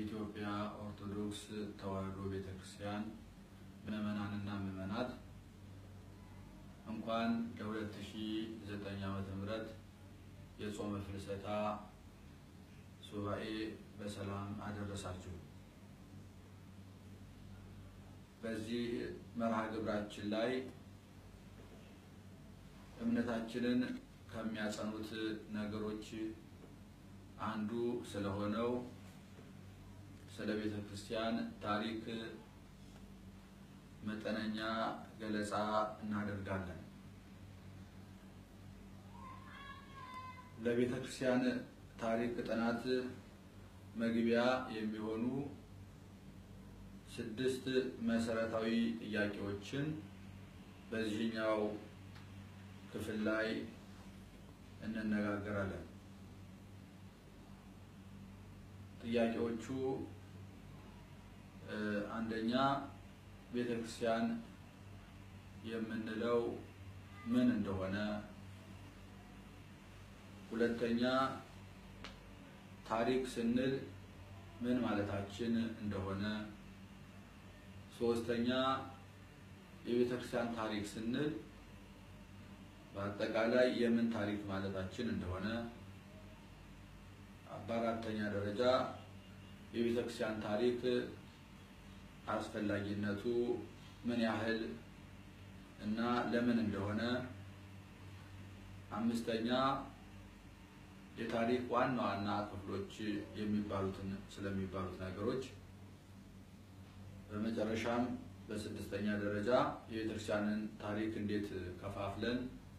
የኢትዮጵያ ኦርቶዶክስ ተዋሕዶ ቤተ ክርስቲያን ምዕመናንና ምዕመናት እንኳን ለ2009 ዓመተ ምህረት የጾመ ፍልሰታ ሱባኤ በሰላም አደረሳችሁ። በዚህ መርሃ ግብራችን ላይ እምነታችንን ከሚያጸኑት ነገሮች አንዱ ስለሆነው ስለ ቤተ ክርስቲያን ታሪክ መጠነኛ ገለጻ እናደርጋለን። ለቤተ ክርስቲያን ታሪክ ጥናት መግቢያ የሚሆኑ ስድስት መሰረታዊ ጥያቄዎችን በዚህኛው ክፍል ላይ እንነጋገራለን። ጥያቄዎቹ አንደኛ ቤተ ክርስቲያን የምንለው ምን እንደሆነ፣ ሁለተኛ ታሪክ ስንል ምን ማለታችን እንደሆነ፣ ሶስተኛ የቤተ ክርስቲያን ታሪክ ስንል በአጠቃላይ የምን ታሪክ ማለታችን እንደሆነ፣ በአራተኛ ደረጃ የቤተ ክርስቲያን ታሪክ አስፈላጊነቱ ምን ያህል እና ለምን እንደሆነ፣ አምስተኛ የታሪክ ዋና ዋና ክፍሎች የሚባሉትን ስለሚባሉት ነገሮች፣ በመጨረሻም በስድስተኛ ደረጃ የቤተክርስቲያንን ታሪክ እንዴት ከፋፍለን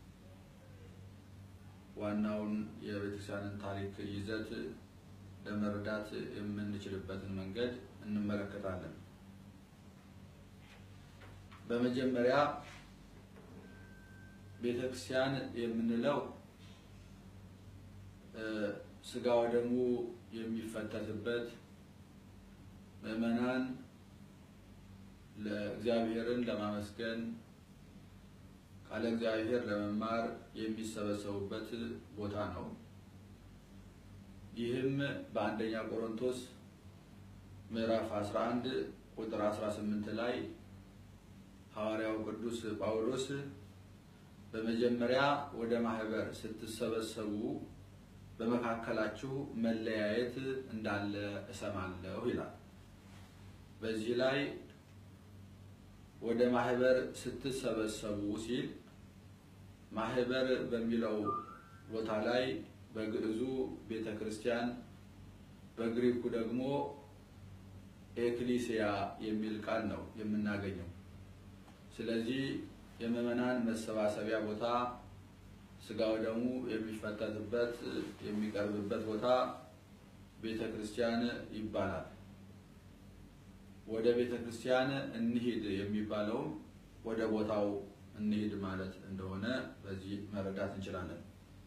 ዋናውን የቤተክርስቲያንን ታሪክ ይዘት ለመረዳት የምንችልበትን መንገድ እንመለከታለን። በመጀመሪያ ቤተክርስቲያን የምንለው ስጋ ወደሙ የሚፈተትበት ምዕመናን ለእግዚአብሔርን ለማመስገን ቃለ እግዚአብሔር ለመማር የሚሰበሰቡበት ቦታ ነው። ይህም በአንደኛ ቆሮንቶስ ምዕራፍ 11 ቁጥር 18 ላይ ሐዋርያው ቅዱስ ጳውሎስ በመጀመሪያ ወደ ማህበር ስትሰበሰቡ በመካከላችሁ መለያየት እንዳለ እሰማለሁ ይላል። በዚህ ላይ ወደ ማህበር ስትሰበሰቡ ሲል ማህበር በሚለው ቦታ ላይ በግዕዙ ቤተ ክርስቲያን በግሪኩ ደግሞ ኤክሊሲያ የሚል ቃል ነው የምናገኘው። ስለዚህ የምዕመናን መሰባሰቢያ ቦታ ስጋው ደግሞ የሚፈተትበት የሚቀርብበት ቦታ ቤተ ክርስቲያን ይባላል። ወደ ቤተ ክርስቲያን እንሂድ የሚባለውም ወደ ቦታው እንሂድ ማለት እንደሆነ በዚህ መረዳት እንችላለን።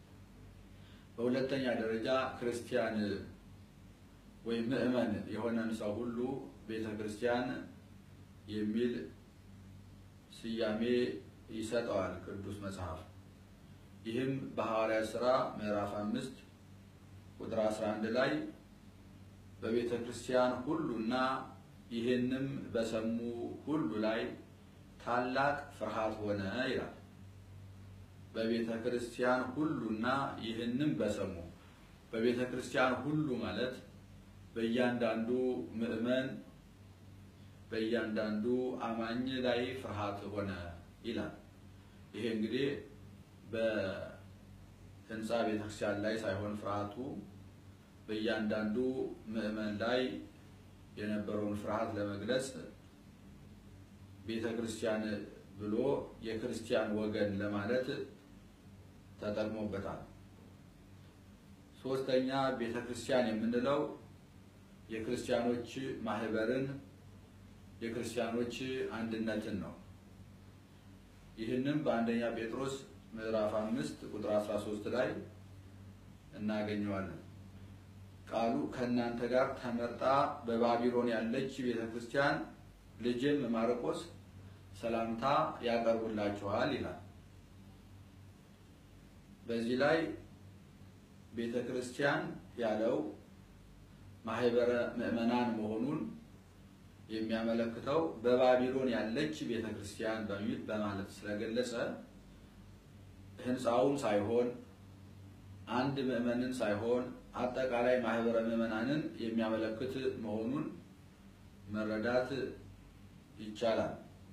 በሁለተኛ ደረጃ ክርስቲያን ወይም ምዕመን የሆነን ሰው ሁሉ ቤተ ክርስቲያን የሚል ስያሜ ይሰጠዋል ቅዱስ መጽሐፍ። ይህም በሐዋርያት ሥራ ምዕራፍ አምስት ቁጥር 11 ላይ በቤተ ክርስቲያን ሁሉና ይህንም በሰሙ ሁሉ ላይ ታላቅ ፍርሃት ሆነ ይላል። በቤተ ክርስቲያን ሁሉና ይህንም በሰሙ በቤተ ክርስቲያን ሁሉ ማለት በእያንዳንዱ ምዕመን በእያንዳንዱ አማኝ ላይ ፍርሃት ሆነ ይላል። ይሄ እንግዲህ በሕንፃ ቤተክርስቲያን ላይ ሳይሆን ፍርሃቱ በእያንዳንዱ ምዕመን ላይ የነበረውን ፍርሃት ለመግለጽ ቤተ ክርስቲያን ብሎ የክርስቲያን ወገን ለማለት ተጠቅሞበታል። ሶስተኛ ቤተ ክርስቲያን የምንለው የክርስቲያኖች ማህበርን የክርስቲያኖች አንድነትን ነው። ይህንም በአንደኛ ጴጥሮስ ምዕራፍ አምስት ቁጥር 13 ላይ እናገኘዋለን። ቃሉ ከእናንተ ጋር ተመርጣ በባቢሎን ያለች ቤተ ክርስቲያን ልጅም ማርቆስ ሰላምታ ያቀርቡላችኋል ይላል። በዚህ ላይ ቤተ ክርስቲያን ያለው ማህበረ ምዕመናን መሆኑን የሚያመለክተው በባቢሎን ያለች ቤተ ክርስቲያን በሚል በማለት ስለገለጸ ህንፃውን ሳይሆን አንድ ምዕመንን ሳይሆን አጠቃላይ ማህበረ ምዕመናንን የሚያመለክት መሆኑን መረዳት ይቻላል።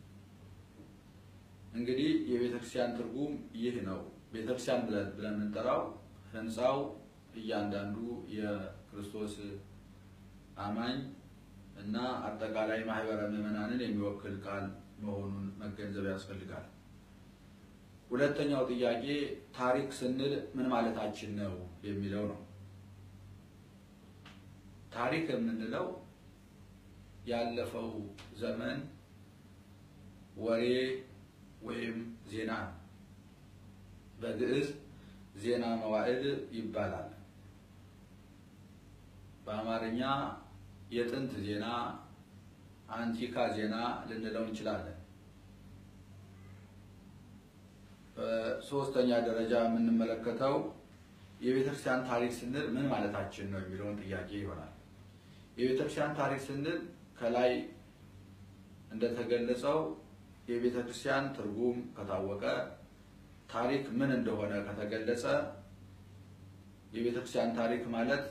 እንግዲህ የቤተ ክርስቲያን ትርጉም ይህ ነው። ቤተ ክርስቲያን ብለን ብለን የምንጠራው ህንፃው እያንዳንዱ የክርስቶስ አማኝ እና አጠቃላይ ማህበረ ምዕመናንን የሚወክል ቃል መሆኑን መገንዘብ ያስፈልጋል። ሁለተኛው ጥያቄ ታሪክ ስንል ምን ማለታችን ነው የሚለው ነው። ታሪክ የምንለው ያለፈው ዘመን ወሬ ወይም ዜና ነው። በግዕዝ ዜና መዋዕል ይባላል። በአማርኛ የጥንት ዜና፣ አንቲካ ዜና ልንለው እንችላለን። በሶስተኛ ደረጃ የምንመለከተው የቤተክርስቲያን ታሪክ ስንል ምን ማለታችን ነው የሚለውን ጥያቄ ይሆናል። የቤተክርስቲያን ታሪክ ስንል ከላይ እንደተገለጸው የቤተክርስቲያን ትርጉም ከታወቀ፣ ታሪክ ምን እንደሆነ ከተገለጸ የቤተክርስቲያን ታሪክ ማለት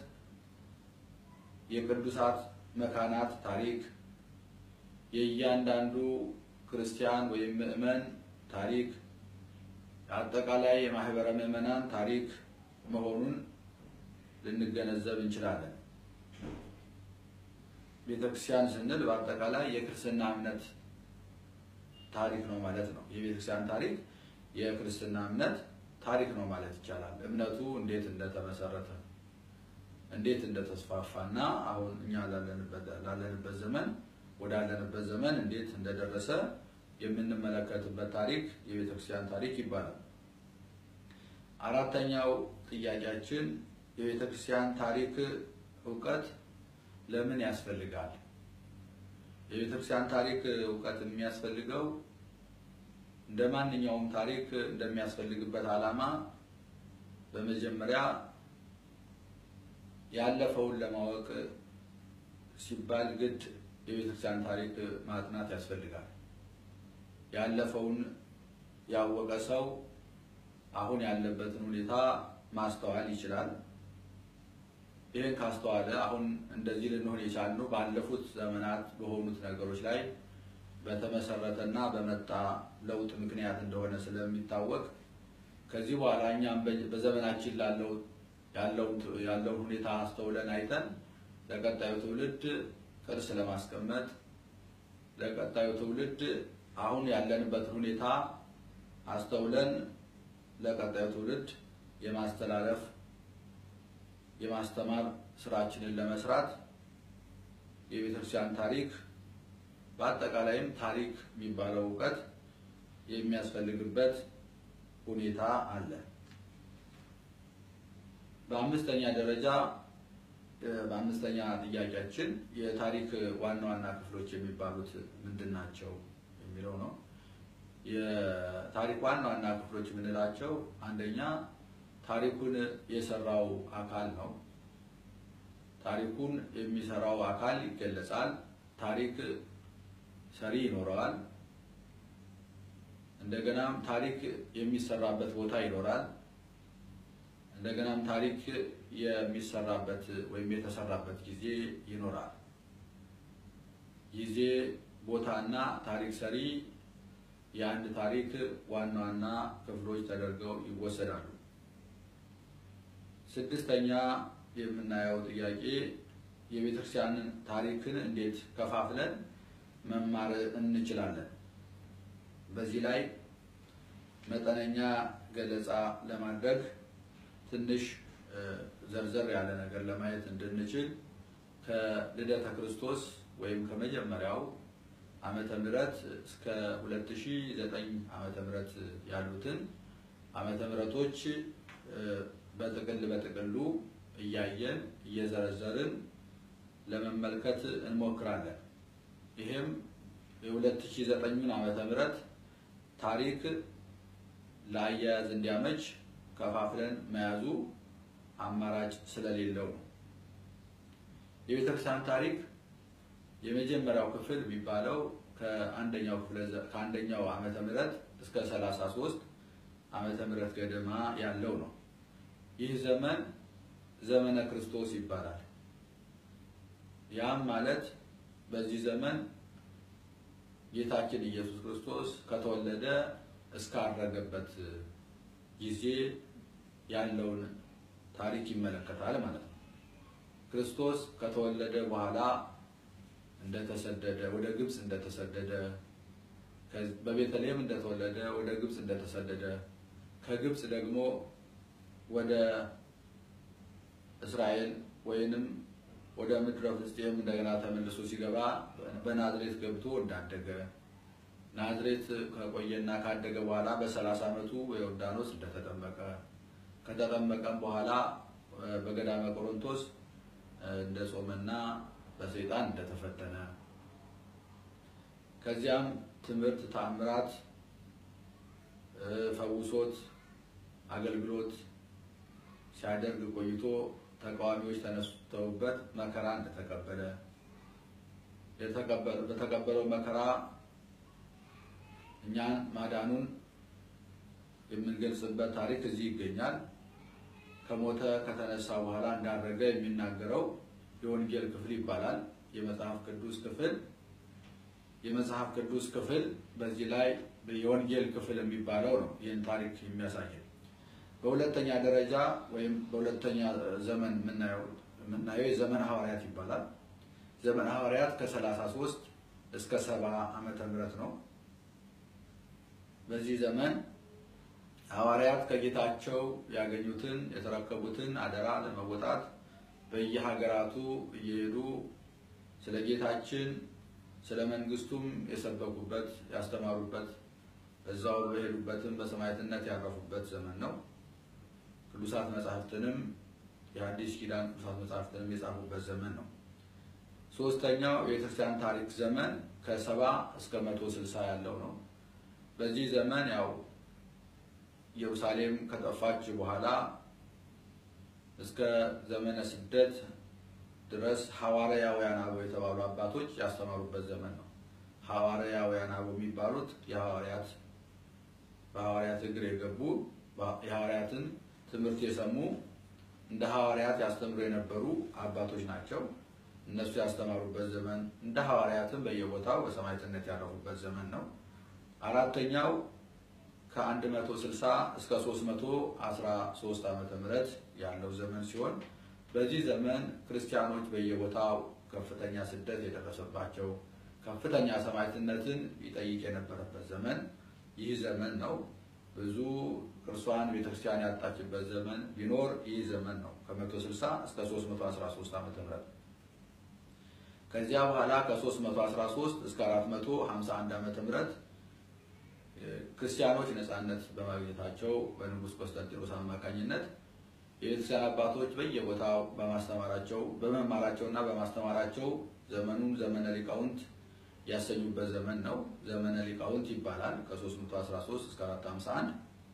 የቅዱሳት መካናት ታሪክ፣ የእያንዳንዱ ክርስቲያን ወይም ምዕመን ታሪክ፣ አጠቃላይ የማህበረ ምዕመናን ታሪክ መሆኑን ልንገነዘብ እንችላለን። ቤተክርስቲያን ስንል በአጠቃላይ የክርስትና እምነት ታሪክ ነው ማለት ነው። የቤተክርስቲያን ታሪክ የክርስትና እምነት ታሪክ ነው ማለት ይቻላል። እምነቱ እንዴት እንደተመሰረተ እንዴት እንደተስፋፋና አሁን እኛ ላለንበት ዘመን ወዳለንበት ዘመን እንዴት እንደደረሰ የምንመለከትበት ታሪክ የቤተክርስቲያን ታሪክ ይባላል። አራተኛው ጥያቄያችን የቤተክርስቲያን ታሪክ እውቀት ለምን ያስፈልጋል? የቤተክርስቲያን ታሪክ እውቀት የሚያስፈልገው እንደ ማንኛውም ታሪክ እንደሚያስፈልግበት ዓላማ በመጀመሪያ ያለፈውን ለማወቅ ሲባል ግድ የቤተክርስቲያን ታሪክ ማጥናት ያስፈልጋል። ያለፈውን ያወቀ ሰው አሁን ያለበትን ሁኔታ ማስተዋል ይችላል። ይህን ካስተዋለ አሁን እንደዚህ ልንሆን የቻልነው ባለፉት ዘመናት በሆኑት ነገሮች ላይ በተመሰረተና በመጣ ለውጥ ምክንያት እንደሆነ ስለሚታወቅ ከዚህ በኋላ እኛም በዘመናችን ላለው ያለውን ሁኔታ አስተውለን አይተን ለቀጣዩ ትውልድ ቅርስ ለማስቀመጥ ለቀጣዩ ትውልድ አሁን ያለንበትን ሁኔታ አስተውለን ለቀጣዩ ትውልድ የማስተላለፍ የማስተማር ስራችንን ለመስራት የቤተክርስቲያን ታሪክ በአጠቃላይም ታሪክ የሚባለው እውቀት የሚያስፈልግበት ሁኔታ አለ። በአምስተኛ ደረጃ በአምስተኛ ጥያቄያችን የታሪክ ዋና ዋና ክፍሎች የሚባሉት ምንድን ናቸው የሚለው ነው። የታሪክ ዋና ዋና ክፍሎች የምንላቸው አንደኛ ታሪኩን የሰራው አካል ነው። ታሪኩን የሚሰራው አካል ይገለጻል። ታሪክ ሰሪ ይኖረዋል። እንደገናም ታሪክ የሚሰራበት ቦታ ይኖራል። እንደገናም ታሪክ የሚሰራበት ወይም የተሰራበት ጊዜ ይኖራል። ጊዜ፣ ቦታና ታሪክ ሰሪ የአንድ ታሪክ ዋና ዋና ክፍሎች ተደርገው ይወሰዳሉ። ስድስተኛ የምናየው ጥያቄ የቤተክርስቲያንን ታሪክን እንዴት ከፋፍለን መማር እንችላለን? በዚህ ላይ መጠነኛ ገለጻ ለማድረግ ትንሽ ዘርዘር ያለ ነገር ለማየት እንድንችል ከልደተ ክርስቶስ ወይም ከመጀመሪያው ዓመተ ምህረት እስከ 2009 ዓመተ ምህረት ያሉትን ዓመተ ምህረቶች በጥቅል በጥቅሉ እያየን እየዘረዘርን ለመመልከት እንሞክራለን። ይሄም የ2009ን ዓመተ ምህረት ታሪክ ለአያያዝ እንዲያመች ከፋፍለን መያዙ አማራጭ ስለሌለው ነው። የቤተክርስቲያን ታሪክ የመጀመሪያው ክፍል የሚባለው ከአንደኛው ክፍለ ከአንደኛው ዓመተ ምህረት እስከ 33 ዓመተ ምህረት ገደማ ያለው ነው። ይህ ዘመን ዘመነ ክርስቶስ ይባላል። ያም ማለት በዚህ ዘመን ጌታችን ኢየሱስ ክርስቶስ ከተወለደ እስካረገበት ጊዜ ያለውን ታሪክ ይመለከታል ማለት ነው። ክርስቶስ ከተወለደ በኋላ እንደተሰደደ ወደ ግብፅ እንደተሰደደ በቤተልሔም እንደተወለደ ወደ ግብፅ እንደተሰደደ ከግብፅ ደግሞ ወደ እስራኤል ወይንም ወደ ምድረ ፍልስጤም እንደገና ተመልሶ ሲገባ በናዝሬት ገብቶ እንዳደገ ናዝሬት ከቆየና ካደገ በኋላ በሰላሳ ዓመቱ በዮርዳኖስ እንደተጠመቀ ከተጠመቀም በኋላ በገዳመ ቆሮንቶስ እንደ ጾመና በሰይጣን እንደተፈተነ ከዚያም ትምህርት፣ ተአምራት፣ ፈውሶት አገልግሎት ሲያደርግ ቆይቶ ተቃዋሚዎች ተነስተውበት መከራ እንደተቀበለ በተቀበለው መከራ እኛን ማዳኑን የምንገልጽበት ታሪክ እዚህ ይገኛል። ከሞተ ከተነሳ በኋላ እንዳረገ የሚናገረው የወንጌል ክፍል ይባላል። የመጽሐፍ ቅዱስ ክፍል የመጽሐፍ ቅዱስ ክፍል በዚህ ላይ የወንጌል ክፍል የሚባለው ነው ይህን ታሪክ የሚያሳየን። በሁለተኛ ደረጃ ወይም በሁለተኛ ዘመን የምናየው የዘመን ሐዋርያት ይባላል። ዘመን ሐዋርያት ከ33 እስከ 70 ዓመተ ምህረት ነው። በዚህ ዘመን ሐዋርያት ከጌታቸው ያገኙትን የተረከቡትን አደራ ለመወጣት በየሀገራቱ እየሄዱ ስለ ጌታችን ስለ መንግስቱም የሰበኩበት ያስተማሩበት በዛው በሄዱበትም በሰማዕትነት ያረፉበት ዘመን ነው። ቅዱሳት መጻሕፍትንም የአዲስ ኪዳን ቅዱሳት መጻሕፍትንም የጻፉበት ዘመን ነው። ሶስተኛው የቤተክርስቲያን ታሪክ ዘመን ከሰባ እስከ መቶ ስልሳ ያለው ነው። በዚህ ዘመን ያው ኢየሩሳሌም ከጠፋች በኋላ እስከ ዘመነ ስደት ድረስ ሐዋርያውያን አበው የተባሉ አባቶች ያስተማሩበት ዘመን ነው። ሐዋርያውያን አበው የሚባሉት የሐዋርያት በሐዋርያት እግር የገቡ የሐዋርያትን ትምህርት የሰሙ እንደ ሐዋርያት ያስተምሩ የነበሩ አባቶች ናቸው። እነሱ ያስተማሩበት ዘመን እንደ ሐዋርያትም በየቦታው በሰማዕትነት ያረፉበት ዘመን ነው። አራተኛው ከ160 እስከ 313 ዓመተ ምህረት ያለው ዘመን ሲሆን በዚህ ዘመን ክርስቲያኖች በየቦታው ከፍተኛ ስደት የደረሰባቸው ከፍተኛ ሰማዕትነትን ይጠይቅ የነበረበት ዘመን ይህ ዘመን ነው። ብዙ ቅርሷን ቤተክርስቲያን ያጣችበት ዘመን ቢኖር ይህ ዘመን ነው። ከ160 እስከ 313 ዓመተ ምህረት ከዚያ በኋላ ከ313 እስከ 451 ዓመተ ምህረት ክርስቲያኖች ነፃነት በማግኘታቸው በንጉሥ ቆስጠንጢኖስ አማካኝነት የቤተክርስቲያን አባቶች በየቦታው በማስተማራቸው በመማራቸውና በማስተማራቸው ዘመኑን ዘመነ ሊቃውንት ያሰኙበት ዘመን ነው። ዘመነ ሊቃውንት ይባላል። ከ313 እስከ 451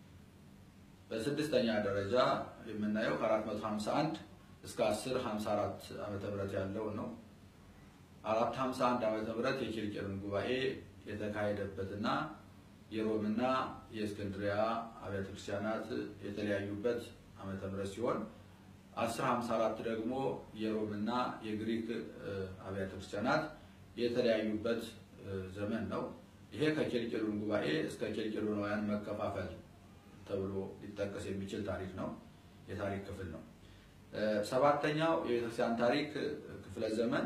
በስድስተኛ ደረጃ የምናየው ከ451 እስከ 1054 ዓመተ ምህረት ያለው ነው። 451 ዓመተ ምህረት የኪልቅያን ጉባኤ የተካሄደበትና የሮምና የእስክንድሪያ አብያተ ክርስቲያናት የተለያዩበት ዓመተ ምህረት ሲሆን 1054 ደግሞ የሮምና የግሪክ አብያተ ክርስቲያናት የተለያዩበት ዘመን ነው። ይሄ ከኬልቄዶን ጉባኤ እስከ ኬልቄዶናውያን መከፋፈል ተብሎ ሊጠቀስ የሚችል ታሪክ ነው፣ የታሪክ ክፍል ነው። ሰባተኛው የቤተክርስቲያን ታሪክ ክፍለ ዘመን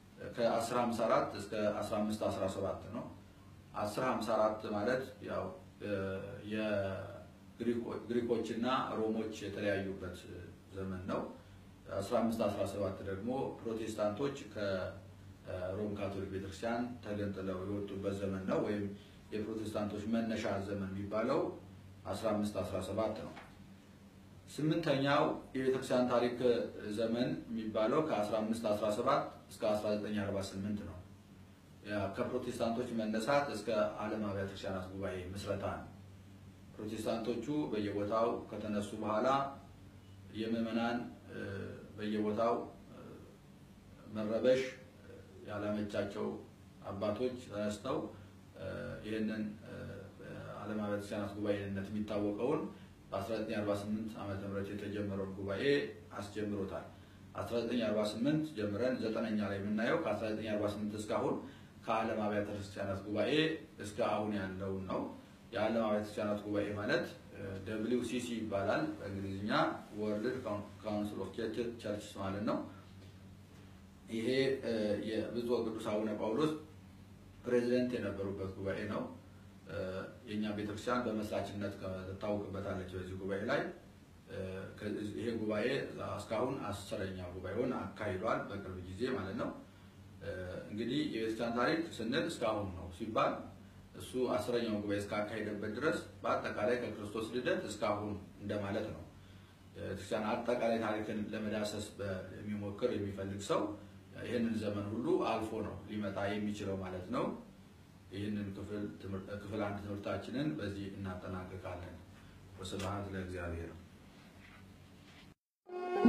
ከ1054 እስከ 1517 ነው። 1054 ማለት ያው የግሪኮችና ሮሞች የተለያዩበት ዘመን ነው። 1517 ደግሞ ፕሮቴስታንቶች ከሮም ካቶሊክ ቤተክርስቲያን ተገንጥለው የወጡበት ዘመን ነው። ወይም የፕሮቴስታንቶች መነሻ ዘመን የሚባለው 1517 ነው። ስምንተኛው የቤተክርስቲያን ታሪክ ዘመን የሚባለው ከ1517 እስከ 1948 ነው። ከፕሮቴስታንቶች መነሳት እስከ ዓለም አብያተ ክርስቲያናት ጉባኤ ምስረታ ነው። ፕሮቴስታንቶቹ በየቦታው ከተነሱ በኋላ የምዕመናን በየቦታው መረበሽ ያላመቻቸው አባቶች ተነስተው ይህንን ዓለም አብያተ ክርስቲያናት ጉባኤነት የሚታወቀውን በ1948 ዓመተ ምህረት የተጀመረውን ጉባኤ አስጀምሮታል። 1948 ጀምረን ዘጠነኛ ላይ የምናየው ከ1948 እስካሁን ከዓለም አብያተ ክርስቲያናት ጉባኤ እስከ አሁን ያለውን ነው። የዓለም አብያተ ክርስቲያናት ጉባኤ ማለት ደብሊው ሲሲ ይባላል በእንግሊዝኛ ወርልድ ካውንስል ኦፍ ቸርችስ ማለት ነው። ይሄ የብፁዕ ወቅዱስ አቡነ ጳውሎስ ፕሬዚደንት የነበሩበት ጉባኤ ነው። የእኛ ቤተክርስቲያን በመስራችነት ትታወቅበታለች። በዚህ ጉባኤ ላይ ይሄ ጉባኤ እስካሁን አስረኛ ጉባኤውን አካሂዷል፣ በቅርብ ጊዜ ማለት ነው። እንግዲህ የቤተክርስቲያን ታሪክ ስንል እስካሁን ነው ሲባል እሱ አስረኛውን ጉባኤ እስካካሄደበት ድረስ በአጠቃላይ ከክርስቶስ ልደት እስካሁን እንደማለት ነው። ቤተክርስቲያን አጠቃላይ ታሪክን ለመዳሰስ የሚሞክር የሚፈልግ ሰው ይህንን ዘመን ሁሉ አልፎ ነው ሊመጣ የሚችለው ማለት ነው። ይህንን ክፍል አንድ ትምህርታችንን በዚህ እናጠናቅቃለን። ወስብሐት ለእግዚአብሔር።